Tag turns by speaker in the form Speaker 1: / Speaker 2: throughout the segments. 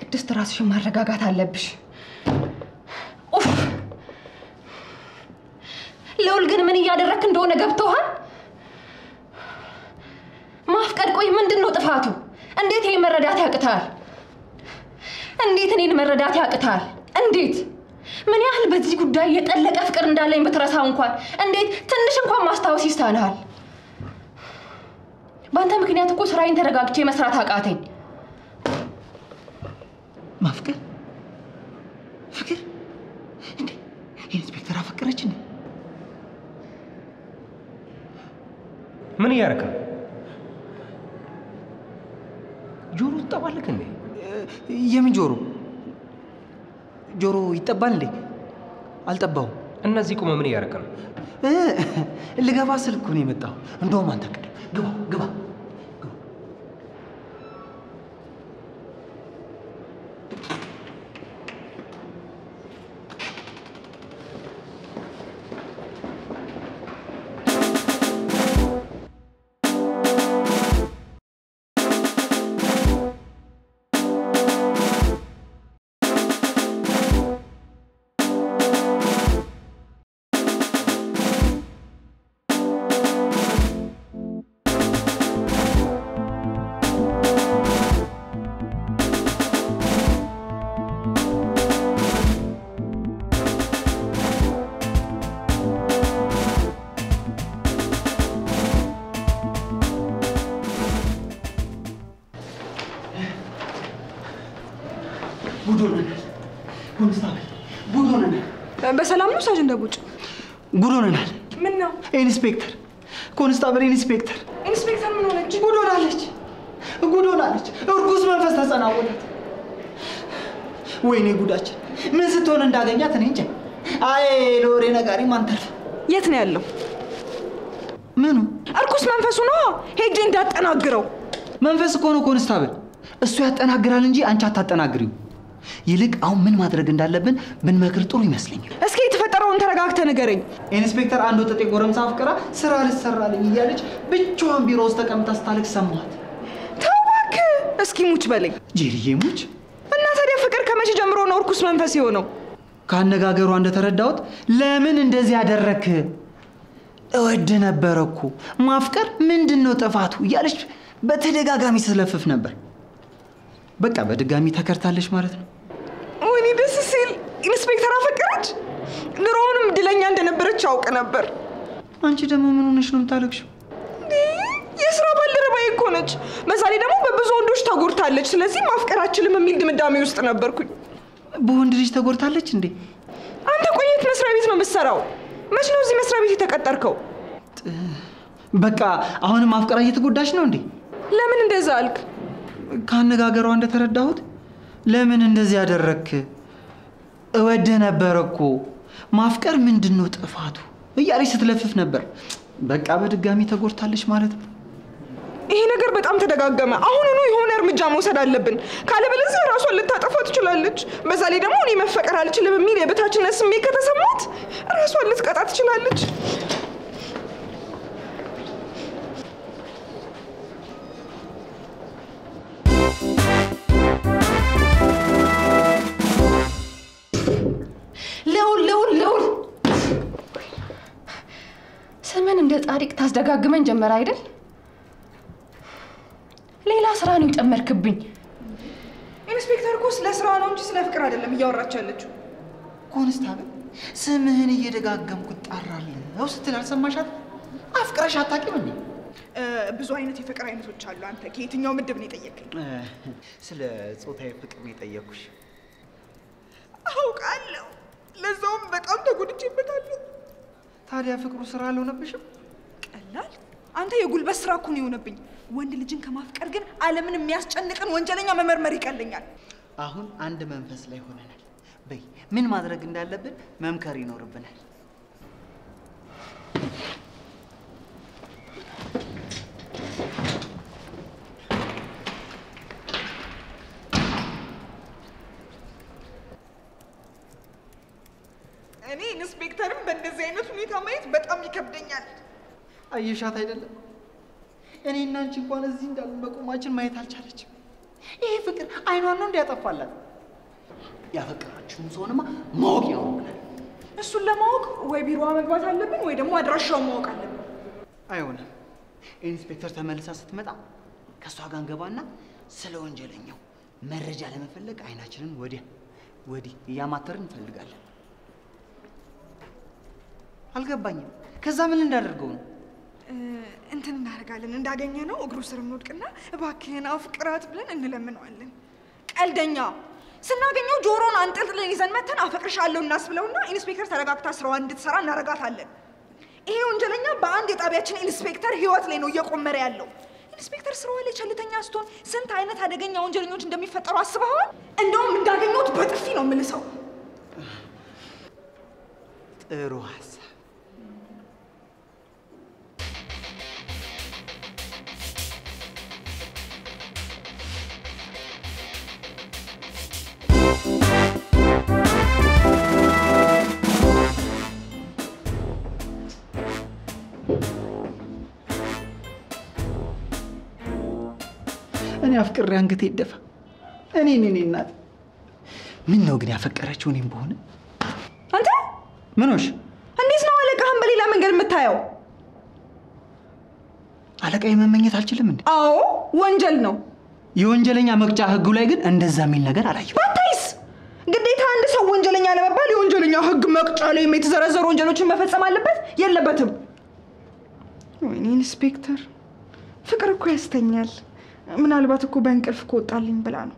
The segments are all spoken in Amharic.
Speaker 1: ቅድስት ራስሽን ማረጋጋት አለብሽ። ኡፍ! ልዑል ግን ምን እያደረክ እንደሆነ ገብቶሃል? ማፍቀድ ቆይ ምንድን ነው ጥፋቱ? እንዴት ይሄ መረዳት ያቅታል? እንዴት እኔን መረዳት ያቅታል? እንዴት ምን ያህል በዚህ ጉዳይ የጠለቀ ፍቅር እንዳለኝ ብትረሳው እንኳን እንዴት ትንሽ እንኳን ማስታወስ ይሳንሃል? በአንተ ምክንያት እኮ ስራዬን ተረጋግቼ መስራት አቃተኝ።
Speaker 2: ማፍቀር ፍቅር እንዴ? ኢንስፔክተር አፈቀረች እንዴ?
Speaker 3: ምን እያደረክ ነው? ጆሮ ትጠባለክ እንዴ?
Speaker 2: የምን ጆሮ ጆሮ ይጠባል እንዴ? አልጠባውም።
Speaker 3: እነዚህ ቁመ ምን እያደረክ ነው?
Speaker 2: እ፣ ልገባ ስል እኮ ነው የመጣው። እንደውም አንተ ቅድም ግባ ግባ ግባ። ጉድ ሆነናል። ኮንስታብል ጉድ ሆነናል።
Speaker 4: በሰላም ነው ሳጅን ደቡጭ?
Speaker 2: ጉድ ሆነናል።
Speaker 4: ምን ነው
Speaker 2: ኢንስፔክተር ኮንስታብል ኢንስፔክተር
Speaker 4: ኢንስፔክተር ምን ሆነች?
Speaker 2: ጉድ ሆናለች። ጉድ ሆናለች። እርኩስ መንፈስ ተጸናወላት። ወይኔ ጉዳችን! ምን ስትሆን እንዳገኛት እኔ እንጃ። አይ ለወሬ ነጋሪ ማንተርፍ።
Speaker 4: የት ነው ያለው?
Speaker 2: ምኑ
Speaker 4: እርኩስ መንፈሱ ነው። ሄጄ እንዳጠናግረው።
Speaker 2: መንፈስ እኮ ነው ኮንስታብል። እሱ ያጠናግራል እንጂ አንቺ አታጠናግሪው። ይልቅ አሁን ምን ማድረግ እንዳለብን ብንመክር ጥሩ ይመስለኛል።
Speaker 4: እስኪ የተፈጠረውን ተረጋግተ ንገረኝ።
Speaker 2: ኢንስፔክተር አንድ ወጠጤ ጎረምሳ አፍቅራ ስራ ልትሰራልኝ እያለች ብቻዋን ቢሮ ውስጥ ተቀምጣ ስታለቅስ ሰማኋት።
Speaker 4: ተው እባክህ። እስኪ ሙች በለኝ
Speaker 2: ጄሪዬ ሙች
Speaker 4: እና ታዲያ ፍቅር ከመቼ ጀምሮ ነው እርኩስ መንፈስ የሆነው?
Speaker 2: ከአነጋገሯ እንደተረዳሁት ለምን እንደዚህ ያደረክ እወድ ነበረ እኮ ማፍቀር ምንድን ነው ጥፋቱ እያለች በተደጋጋሚ ስለፍፍ ነበር። በቃ በድጋሚ ተከርታለች ማለት ነው።
Speaker 4: ወይኔ ደስ ሲል ኢንስፔክተር አፈቀረች። ድሮውንም እድለኛ እንደነበረች አውቅ ነበር።
Speaker 2: አንቺ ደግሞ ምን ሆነሽ ነው የምታለቅሽው?
Speaker 4: እንዴ፣ የስራ ባልደረባዬ እኮ ነች። በዛ ላይ ደግሞ በብዙ ወንዶች ተጎድታለች። ስለዚህ ማፍቀር አችልም የሚል ድምዳሜ ውስጥ ነበርኩኝ።
Speaker 2: በወንድ ልጅ ተጎድታለች እንዴ?
Speaker 4: አንተ ቆየት መስሪያ ቤት ነው የምትሰራው? መች ነው እዚህ መስሪያ ቤት የተቀጠርከው?
Speaker 2: በቃ አሁንም አፍቅራ እየተጎዳች ነው እንዴ?
Speaker 4: ለምን እንደዛ አልክ?
Speaker 2: ከአነጋገሯ እንደተረዳሁት ለምን እንደዚህ ያደረክ እወድህ ነበር እኮ ማፍቀር ምንድን ነው ጥፋቱ እያለች ስትለፍፍ ነበር። በቃ በድጋሚ ተጎድታለች ማለት ነው።
Speaker 4: ይሄ ነገር በጣም ተደጋገመ። አሁኑኑ የሆነ እርምጃ መውሰድ አለብን፣ ካለበለዚያ ራሷን ልታጠፋ ትችላለች። በዛ ላይ ደግሞ እኔ መፈቀር አልችልም የሚል የበታችነት ስሜት ከተሰማት ራሷን ልትቀጣ ትችላለች።
Speaker 1: ልዑል ልዑል ልዑል ስምን እንደ ጻድቅ ታስደጋግመን ጀመረ አይደል? ሌላ ስራ ነው የጨመርክብኝ።
Speaker 4: ኢንስፔክተር እኮ ስለ ስራ ነው እንጂ ስለ ፍቅር አይደለም እያወራች ያለችው።
Speaker 2: ኮንስታብል ስምህን እየደጋገምኩ እጣራለሁ ስትል አልሰማሻት? አፍቅረሽ አታውቂም እንዴ?
Speaker 4: ብዙ አይነት የፍቅር አይነቶች አሉ። አንተ ከየትኛው ምድብ ነው የጠየቀኝ?
Speaker 2: ስለ ጾታዊ ፍቅር ነው የጠየኩሽ።
Speaker 4: አውቃለሁ። ለዛውም በጣም ተጎድቼበታለሁ።
Speaker 2: ታዲያ ፍቅሩ ስራ አልሆነብሽም?
Speaker 4: ቀላል አንተ የጉልበት ስራ እኮ ነው የሆነብኝ። ወንድ ልጅን ከማፍቀር ግን ዓለምን የሚያስጨንቅን ወንጀለኛ መመርመር ይቀለኛል።
Speaker 2: አሁን አንድ መንፈስ ላይ ሆነናል። በይ ምን ማድረግ እንዳለብን መምከር ይኖርብናል።
Speaker 4: እኔ ኢንስፔክተርም በእንደዚህ አይነት ሁኔታ ማየት በጣም ይከብደኛል።
Speaker 2: አየሻት አይደለም? እኔ እና አንቺ እንኳን እዚህ እንዳሉ መቆማችን ማየት አልቻለችም። ይሄ ፍቅር አይኗን ነው እንዲያጠፋላት። ያፈቀራችሁን ሰውንማ ማወቅ ያውቅናል።
Speaker 4: እሱን ለማወቅ ወይ ቢሮዋ መግባት አለብን ወይ ደግሞ አድራሻውን ማወቅ አለብን።
Speaker 2: አይሆንም። ኢንስፔክተር ተመልሳ ስትመጣ ከእሷ ጋር እንገባና ስለ ወንጀለኛው መረጃ ለመፈለግ አይናችንን ወዲያ ወዲህ እያማተርን እንፈልጋለን። አልገባኝም። ከዛ ምን እንዳደርገው ነው?
Speaker 4: እ፣ እንትን እናደርጋለን። እንዳገኘ ነው እግሩ ስር እንወድቅና እባክህን አፍቅራት ብለን እንለምነዋለን። ቀልደኛ ስናገኘው ጆሮን አንጠልጥለን ይዘን መተን አፈቅርሻለሁ እናስብለውና ኢንስፔክተር ተረጋግታ ስራዋን እንድትሰራ እናረጋታለን። ይሄ ወንጀለኛ በአንድ የጣቢያችን ኢንስፔክተር ህይወት ላይ ነው እየቆመረ ያለው። ኢንስፔክተር ስራዋ ላይ ቸልተኛ ስትሆን ስንት አይነት አደገኛ ወንጀለኞች እንደሚፈጠሩ አስበዋል? እንደውም እንዳገኘሁት በጥፊ ነው የምልሰው።
Speaker 2: ጥሩ ሀሳብ። እኔ አፍቅሬ አንገቴ ይደፋ። እኔ እኔ እናት ምን ነው ግን ያፈቀረችው እኔም በሆነ
Speaker 4: አንተ
Speaker 2: ምኖሽ
Speaker 4: እንዴት ነው አለቃህን በሌላ መንገድ የምታየው?
Speaker 2: አለቃ የመመኘት አልችልም እንዴ?
Speaker 4: አዎ ወንጀል ነው።
Speaker 2: የወንጀለኛ መቅጫ ህጉ ላይ ግን እንደዛ የሚል ነገር አላየሁም።
Speaker 4: ባታይስ ግዴታ አንድ ሰው ወንጀለኛ ለመባል የወንጀለኛ ህግ መቅጫ ላይ የተዘረዘሩ ወንጀሎችን መፈጸም አለበት የለበትም? ወይኔ ኢንስፔክተር፣ ፍቅር እኮ ያስተኛል። ምናልባት እኮ በእንቅልፍ ከወጣልኝ ብላ ነው።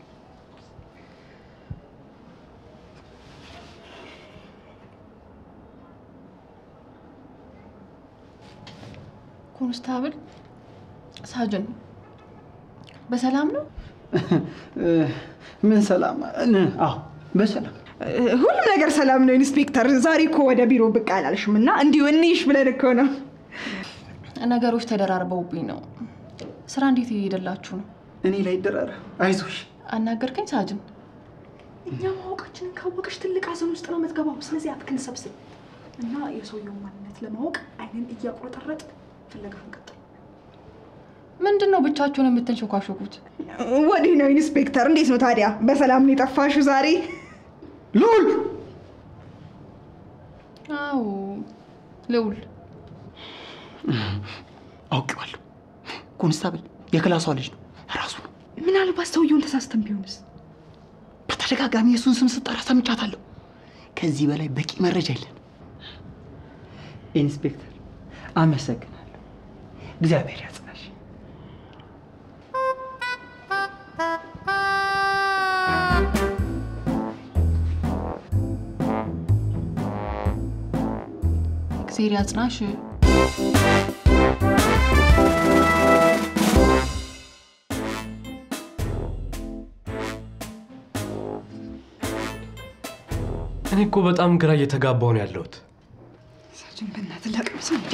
Speaker 1: ኮንስታብል ሳጅን በሰላም ነው?
Speaker 2: ምን ሰላም? እ- አዎ በሰላም
Speaker 4: እ፣ ሁሉም ነገር ሰላም ነው ኢንስፔክተር። ዛሬ እኮ ወደ ቢሮ ብቅ አላልሽም እና እንዲሁ እንይሽ ብለን እኮ ነው።
Speaker 1: ነገሮች ተደራርበውብኝ ነው። ስራ እንዴት እየሄደላችሁ ነው?
Speaker 2: እኔ ላይ ይደራረ አይዞሽ።
Speaker 1: አናገርከኝ ሳጅን?
Speaker 4: እኛ ማወቃችንን ካወቅሽ ትልቅ ሀዘን ውስጥ ነው የምትገባው። ስለዚህ አፍክን ሰብስብ እና የሰውየውን ማንነት ለማወቅ አይንን እያቁረጠረጥ ፍለጋ እንቀጥል።
Speaker 1: ምንድን ነው ብቻችሁን የምትንሾካሾኩት?
Speaker 4: ወዲህ ነው ኢንስፔክተር። እንዴት ነው ታዲያ? በሰላም ነው የጠፋሽው ዛሬ?
Speaker 2: ልዑል
Speaker 1: አዎ ልውል
Speaker 2: አውቄዋለሁ። ኮንስታብል የክላሷ ልጅ ነው ራሱ ነው።
Speaker 4: ምናልባት ሰውየውን ተሳስተን ቢሆንስ?
Speaker 2: በተደጋጋሚ የእሱን ስም ስጠራ ሰምቻታለሁ። ከዚህ በላይ በቂ መረጃ የለን። ኢንስፔክተር አመሰግናለሁ። እግዚአብሔር ያጽናሽ።
Speaker 1: እግዜር ያጽናሽ።
Speaker 3: እኔ እኮ በጣም ግራ እየተጋባው ነው ያለሁት።
Speaker 4: ሳጅን በእናትህ ላቅምስ እንዴ?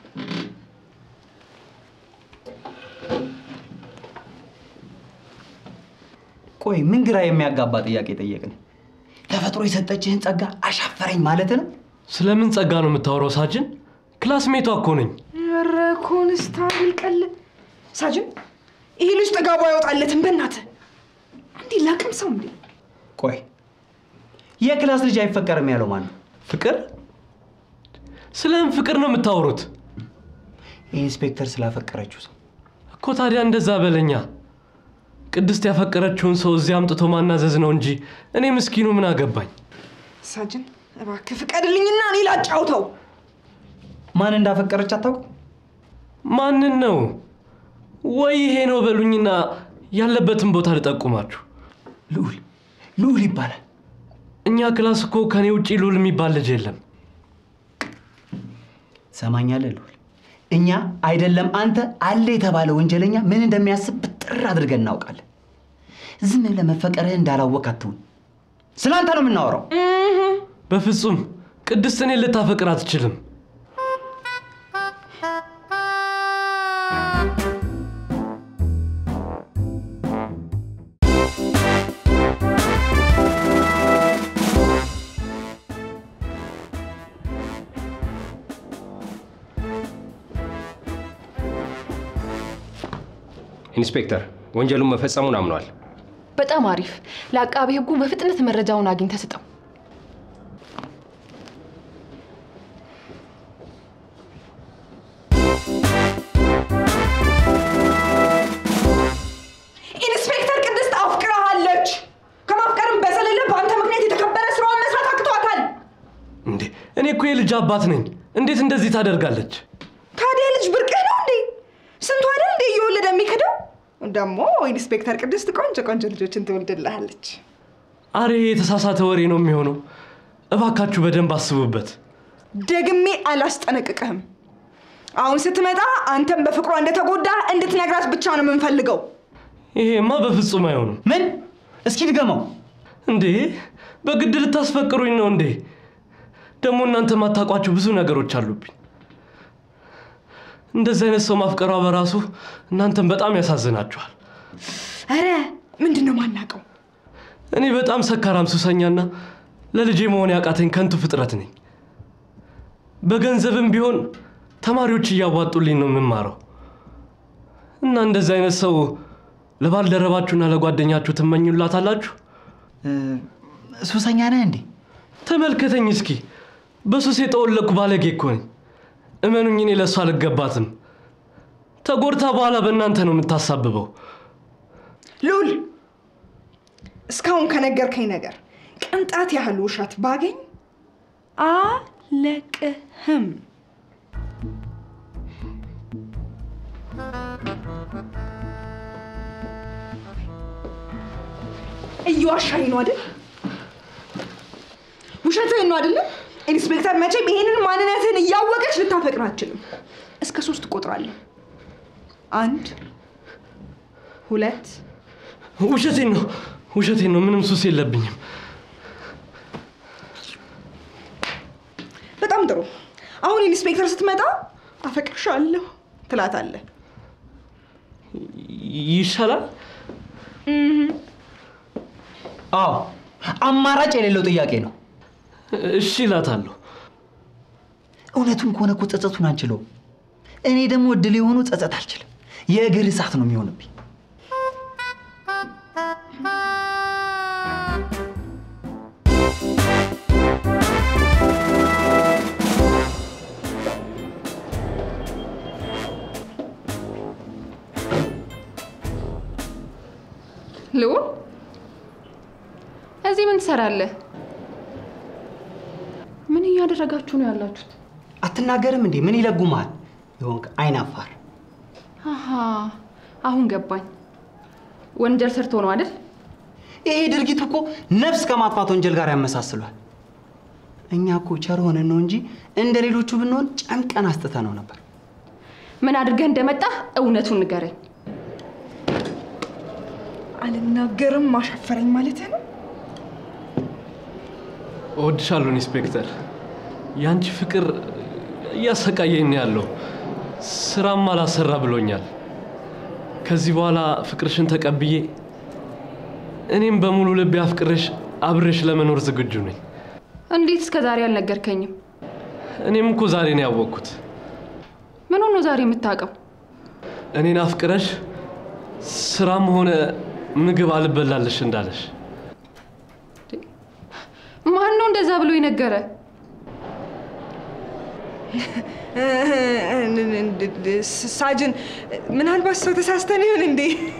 Speaker 2: ቆይ ምን ግራ የሚያጋባ ጥያቄ ጠየቅን? ተፈጥሮ የሰጠችህን ጸጋ አሻፈረኝ ማለት ነው?
Speaker 3: ስለምን ጸጋ ነው የምታወራው ሳጅን? ክላስሜቷ እኮ ነኝ።
Speaker 4: ኧረ ኮንስታብል ቀል ሳጅን፣ ይሄ ልጅ ጥጋቡ አይወጣለትም። በእናትህ እንዴ ላቅምሰው እንዴ?
Speaker 2: ቆይ የክላስ ልጅ አይፈቀርም ያለው ማን ነው?
Speaker 3: ፍቅር? ስለምን ፍቅር ነው የምታወሩት?
Speaker 2: ኢንስፔክተር ስላፈቀረችው ሰው
Speaker 3: እኮ ታዲያ እንደዛ በለኛ። ቅድስት ያፈቀረችውን ሰው እዚህ አምጥቶ ማናዘዝ ነው እንጂ እኔ ምስኪኑ ምን አገባኝ?
Speaker 4: ሳጅን እባክህ ፍቀድልኝና እኔ ላጫውተው።
Speaker 2: ማን እንዳፈቀረች አታውቅም?
Speaker 3: ማንን ነው? ወይ ይሄ ነው በሉኝና ያለበትን ቦታ ልጠቁማችሁ።
Speaker 2: ልዑል ልዑል ይባላል።
Speaker 3: እኛ ክላስ እኮ ከኔ ውጭ ሉል የሚባል ልጅ የለም።
Speaker 2: ሰማኛለህ ልዑል፣ እኛ አይደለም አንተ አለ የተባለ ወንጀለኛ ምን እንደሚያስብ ብጥር አድርገን እናውቃለን። ዝም ብለህ መፈቀርህ እንዳላወቅ አትሁን። ስለ አንተ ነው የምናወራው።
Speaker 3: በፍጹም ቅድስት እኔን ልታፈቅር አትችልም። ኢንስፔክተር
Speaker 5: ወንጀሉን መፈጸሙን አምኗል።
Speaker 1: በጣም አሪፍ። ለአቃቤ ሕጉ በፍጥነት መረጃውን አግኝተህ ስጠው።
Speaker 4: ኢንስፔክተር ቅድስት አፍቅራሃለች። ከማፍቀርም በዘለለ በአንተ ምክንያት የተከበረ ስራዋን መስራት አቅቷታል።
Speaker 3: እንዴ እኔ እኮ የልጅ አባት ነኝ። እንዴት እንደዚህ ታደርጋለች?
Speaker 4: ታዲያ ልጅ ብርቅህ ነው እንዴ? ስንቱ አይደል እንዴ እየወለደ የሚክደው? ደግሞ ኢንስፔክተር ቅድስት ቆንጆ ቆንጆ ልጆችን ትወልድልሃለች።
Speaker 3: አሬ የተሳሳተ ወሬ ነው የሚሆነው። እባካችሁ በደንብ አስቡበት።
Speaker 4: ደግሜ አላስጠነቅቅህም። አሁን ስትመጣ አንተም በፍቅሯ እንደተጎዳ እንድትነግራት ብቻ ነው የምንፈልገው።
Speaker 3: ይሄማ በፍጹም አይሆንም።
Speaker 2: ምን? እስኪ ድገመው።
Speaker 3: እንዴ በግድ ልታስፈቅሩኝ ነው እንዴ? ደግሞ እናንተ ማታውቋቸው ብዙ ነገሮች አሉብኝ። እንደዚህ አይነት ሰው ማፍቀሯ በራሱ እናንተን በጣም ያሳዝናችኋል።
Speaker 4: ኧረ ምንድን ነው ማናውቀው?
Speaker 3: እኔ በጣም ሰካራም ሱሰኛና ለልጄ መሆን ያቃተኝ ከንቱ ፍጥረት ነኝ። በገንዘብም ቢሆን ተማሪዎች እያዋጡልኝ ነው የምማረው እና እንደዚህ አይነት ሰው ለባልደረባችሁና ለጓደኛችሁ ትመኙላታላችሁ?
Speaker 2: እ፣ ሱሰኛ ነህ እንዴ?
Speaker 3: ተመልከተኝ እስኪ። በሱስ የጠወለቅኩ ባለጌ እኮ ነኝ። እመኑኝ፣ እኔ ለእሱ አልገባትም። ተጎድታ በኋላ በእናንተ ነው የምታሳብበው።
Speaker 4: ሉል እስካሁን ከነገርከኝ ነገር ቅንጣት ያህል ውሸት ባገኝ አለቅህም። እየዋሻኝ ነው አይደል? ውሸትህን ነው አይደለም? ኢንስፔክተር መቼም ይሄንን ማንነትህን እያወቀች ልታፈቅር አትችልም። እስከ ሶስት እቆጥራለሁ። አንድ ሁለት
Speaker 3: ውሸቴን ነው፣ ውሸቴን ነው። ምንም ሱስ የለብኝም።
Speaker 4: በጣም ጥሩ። አሁን ኢንስፔክተር ስትመጣ አፈቅርሻለሁ ትላታለህ።
Speaker 3: ይሻላል።
Speaker 2: አዎ፣ አማራጭ የሌለው ጥያቄ ነው።
Speaker 3: እሺ እላታለሁ።
Speaker 2: እውነቱን ከሆነ እኮ ጸጸቱን አንችለውም። እኔ ደግሞ እድል የሆኑ ጸጸት አልችልም። የእግር እሳት ነው የሚሆንብኝ።
Speaker 1: ልዑል እዚህ ምን ትሰራለህ? ምን እያደረጋችሁ ነው ያላችሁት?
Speaker 2: አትናገርም እንዴ? ምን ይለጉማል? የሆንክ አይን አፋር።
Speaker 1: አሃ አሁን ገባኝ። ወንጀል ሰርቶ ነው አይደል?
Speaker 2: ይሄ ድርጊቱ እኮ ነፍስ ከማጥፋት ወንጀል ጋር ያመሳስሏል። እኛ እኮ ቸር ሆነን ነው እንጂ እንደ ሌሎቹ ብንሆን ጨምቀን አስጥተነው ነበር።
Speaker 1: ምን አድርገህ እንደመጣህ እውነቱን ንገረኝ።
Speaker 4: አልናገርም ማሻፈረኝ ማለት ነው።
Speaker 3: እወድሻለሁ ኢንስፔክተር። ያንቺ ፍቅር እያሰቃየኝ ነው ያለው። ስራም አላሰራ ብሎኛል። ከዚህ በኋላ ፍቅርሽን ተቀብዬ እኔም በሙሉ ልቤ አፍቅርሽ አብሬሽ ለመኖር ዝግጁ ነኝ።
Speaker 1: እንዴት እስከ ዛሬ አልነገርከኝም?
Speaker 3: እኔም እኮ ዛሬ ነው ያወቅኩት።
Speaker 1: ምን ሆኖ ዛሬ የምታውቀው?
Speaker 3: እኔን አፍቅረሽ ስራም ሆነ ምግብ አልበላለሽ እንዳለሽ
Speaker 1: ማን ነው እንደዛ ብሎ የነገረ?
Speaker 4: ሳጅን ምናልባት ሰው ተሳስተን ይሆን እንዴ?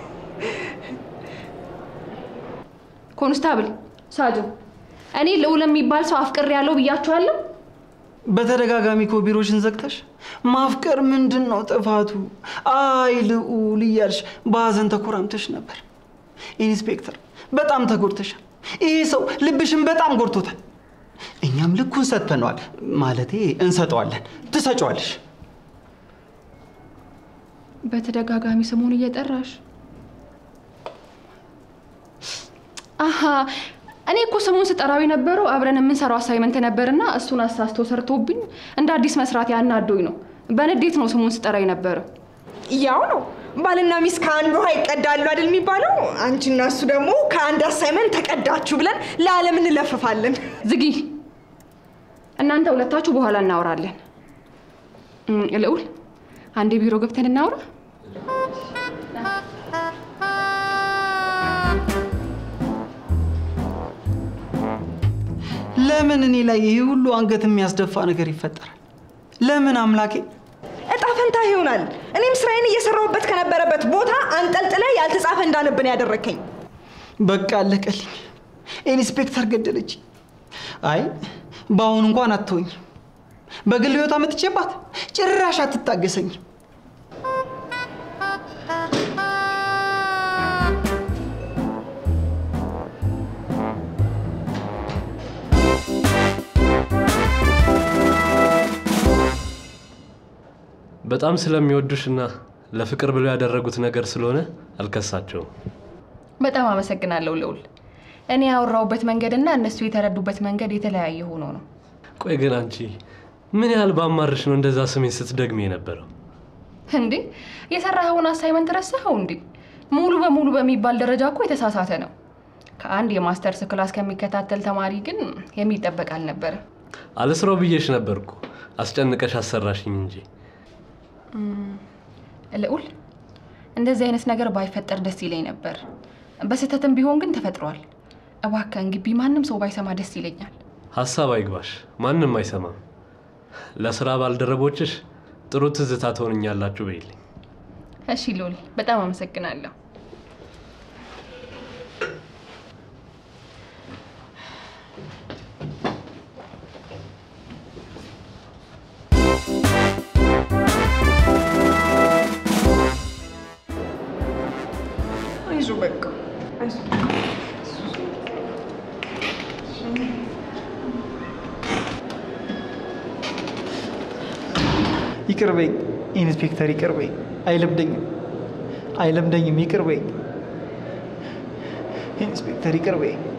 Speaker 1: ኮንስታብል ሳጅን፣ እኔ ልዑል የሚባል ሰው አፍቅሬ ያለው ብያችኋለሁ።
Speaker 2: በተደጋጋሚ እኮ ቢሮሽን ዘግተሽ ማፍቀር ምንድን ነው ጥፋቱ? አይ ልዑል እያልሽ በሀዘን ተኮራምተሽ ነበር። ኢንስፔክተር በጣም ተጎድተሻል። ይሄ ሰው ልብሽን በጣም ጎድቶታል። እኛም ልኩን ሰጥተነዋል። ማለቴ እንሰጠዋለን። ትሰጫዋለሽ።
Speaker 1: በተደጋጋሚ ስሙን እየጠራሽ አሀ እኔ እኮ ስሙን ስጠራው የነበረው አብረን የምንሰራው አሳይመንት ነበርና እሱን አሳስቶ ሰርቶብኝ እንደ አዲስ መስራት ያናዶኝ ነው። በንዴት ነው ስሙን ስጠራ የነበረው።
Speaker 4: ያው ነው ባልና ሚስት ከአንድ ውሃ ይቀዳሉ አይደል የሚባለው? አንቺና እሱ ደግሞ ከአንድ አሳይመንት ተቀዳችሁ ብለን ለዓለም እንለፍፋለን።
Speaker 1: ዝጊ። እናንተ ሁለታችሁ በኋላ እናወራለን። እም፣ ልዑል አንዴ ቢሮ ገብተን እናውራ።
Speaker 2: ለምን እኔ ላይ ይህ ሁሉ አንገት የሚያስደፋ ነገር ይፈጠራል? ለምን አምላኬ?
Speaker 4: እጣ ፈንታ ይሆናል። እኔም ስራዬን እየሰራሁበት ከነበረበት ቦታ አንጠልጥለ ያልተጻፈ እንዳነብን ያደረከኝ።
Speaker 2: በቃ አለቀልኝ። ኢንስፔክተር ገደለች። አይ በአሁኑ እንኳን አትሆኝ። በግል ህይወት አመጥቼባት ጭራሽ አትታገሰኝ።
Speaker 3: በጣም ስለሚወዱሽና ለፍቅር ብለው ያደረጉት ነገር ስለሆነ አልከሳቸውም።
Speaker 1: በጣም አመሰግናለሁ ልዑል። እኔ ያወራሁበት መንገድና እነሱ የተረዱበት መንገድ የተለያየ ሆኖ ነው።
Speaker 3: ቆይ ግን አንቺ ምን ያህል ባማርሽ ነው እንደዛ ስሜን ስትደግሚ የነበረው?
Speaker 1: እንዴ የሰራኸውን አሳይመንት ረሳኸው እንዴ? ሙሉ በሙሉ በሚባል ደረጃ እኮ የተሳሳተ ነው። ከአንድ የማስተርስ ክላስ ከሚከታተል ተማሪ ግን የሚጠበቅ አልነበረም።
Speaker 3: አልስራው ብዬሽ ነበርኩ። አስጨንቀሽ አሰራሽኝ እንጂ
Speaker 1: ልዑል፣ እንደዚህ አይነት ነገር ባይፈጠር ደስ ይለኝ ነበር። በስህተትም ቢሆን ግን ተፈጥሯል። እባክህን ግቢ ማንም ሰው ባይሰማ ደስ ይለኛል።
Speaker 3: ሀሳብ አይግባሽ፣ ማንም አይሰማም። ለስራ ባልደረቦችሽ ጥሩ ትዝታ ትሆንኛላችሁ በይልኝ።
Speaker 1: እሺ ልዑል፣ በጣም አመሰግናለሁ።
Speaker 4: አይዞህ በቃ አይዞህ።
Speaker 2: ይቅር በይኝ ኢንስፔክተር፣ ይቅር በይኝ። አይለምደኝም፣ አይለምደኝም። ይቅር በይኝ ኢንስፔክተር፣ ይቅር በይኝ።